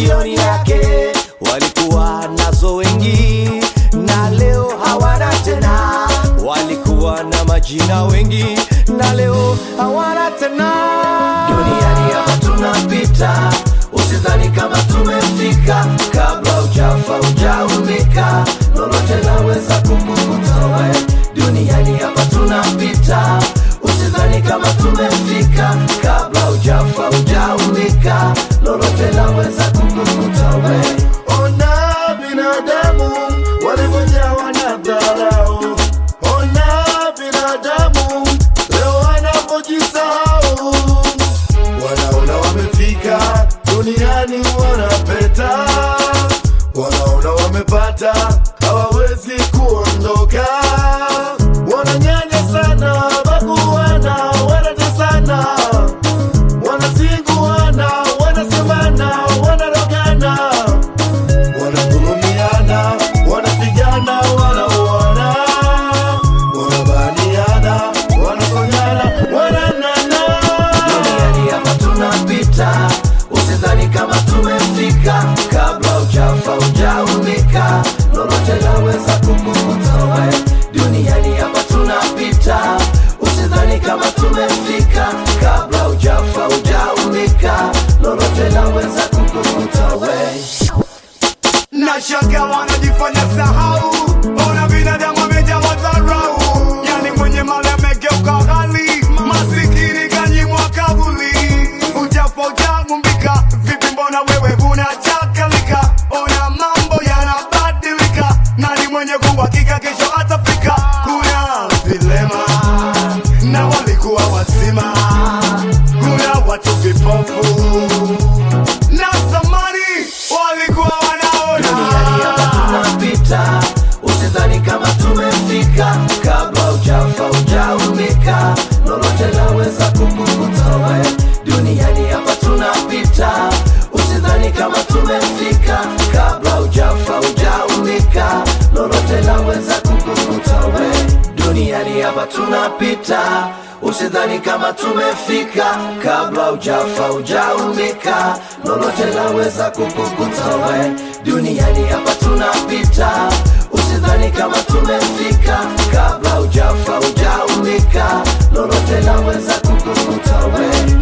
jioni yake walikuwa nazo wengi na leo hawana tena walikuwa na majina wengi na leo hawana tena duniani hapa tunapita usidhani kama tumefika kabla ujafa ujaumika lolote laweza kukukuta we duniani hapa tunapita usidhani kama tumefika kabla ujafa ujaumika lolote laweza kukukuta we Ona binadamu walivyojawa na dharau. Ona binadamu leo wanapojisahau, wanaona wamefika duniani, wanapeta, wanaona wamepata, hawawezi kuondoka, wananyanya sana, baguana, wanatesana, wanazinguana, wanasemana, wanarogana wanadhulumiana, wanapigana, wanauana, wanabaniana, wanafanyana, wananana. duniani hapa tunapita usidhani kama tumefika kabla ujafa ujaumika lolote laweza kukukuta we duniani hapa tunapita usidhani kama tumefika kabla ujafa ujaumika lolote laweza kukukuta we Nashaka wanajifanya sahau, ona binadamu amejawa dharau, yani mwenye mali amegeuka ghali, masikini kanyimwa kabuli. Ujapo ujamumbika, vipi mbona wewe unachakalika? Ona mambo yanabadilika, nani mwenye kuhakika kesho atafika? Kuna vilema na walikuwa wazima, kuna watu vipofu na zamani walikuwa duniani hapa wanaona tunapita usidhani kama tumefika kabla ujafa ujaumika lolote laweza kukukuta we duniani hapa tunapita usidhani kama tumefika kabla ujafa ujaumika lolote laweza kukukuta we duniani hapa tunapita usidhani kama tumefika kabla ujafa ujaumika lolote laweza kukukuta we duniani hapa tunapita usidhani kama tumefika kabla ujafa ujaumika lolote laweza kukukuta we